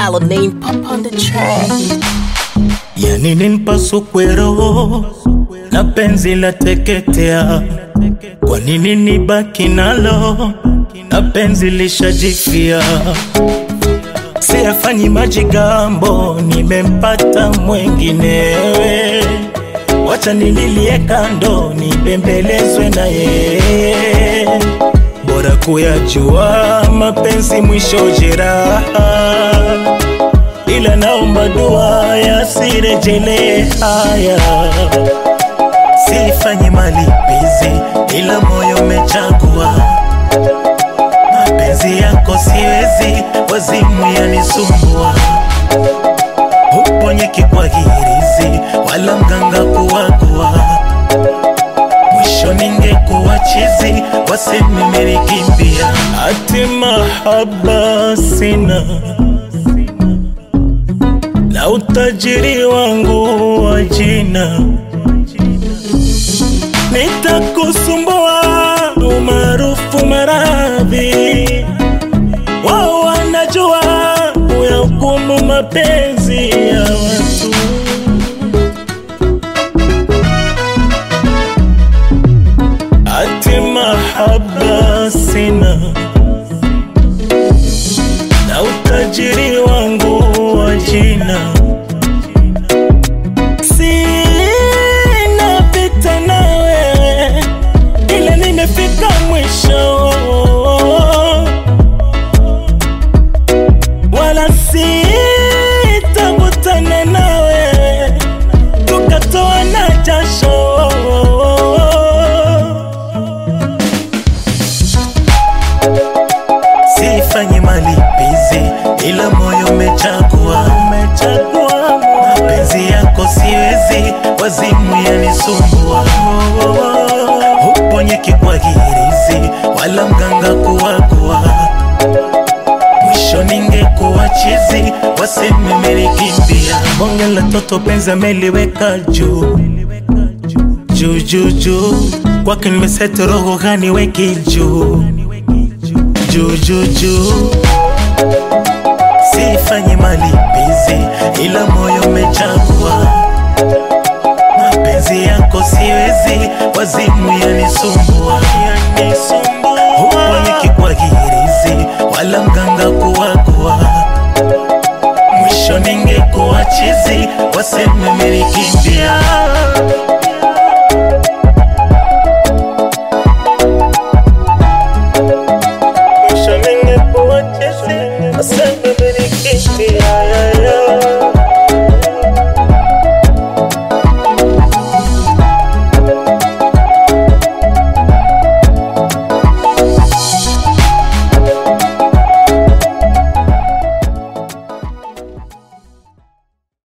Dollar name pop on the track. Yani nimpasukwe roho na penzi la teketea, kwa nini nibaki nalo na penzi lishajifia? Siyafanyi majigambo, nimempata mwenginewe, wacha nililie kando, nibembelezwe na yeye, bora kuyajua mapenzi mwisho jeraha ila naomba dua yasirejele haya, sifanyi malipizi, ila moyo umechagua mapenzi yako, siwezi wazimu yanisumbua, uponyeki kwa hirizi wala mganga kuwagua, mwisho ningekuwa chizi, waseme merikimbia, ati mahaba sina na utajiri wangu wa jina nitakusumbua umaarufu maradhi wao wanajua kuyahukumu mapenzi ya watu ati mahaba sina na utajiri wangu wa jina sina vita na wewe ila nimefika mwisho wala sitakutana na wewe tukatoa na jasho sifanyi malipizi, ila moyo umechagua, umechagua mapenzi yako, siwezi wazimu yanisumbua, uponyeki kwa hirizi wala mganga kuwagua, mwisho ningekuwa chizi, waseme melikimbia. Bonge la toto penzi ameliweka juu juu juu juu, kwake nimeseti roho gani weki juu juu juu juu, sifanyi malipizi, ila moyo umechagua mapenzi yako, siwezi wazimu yanisumbua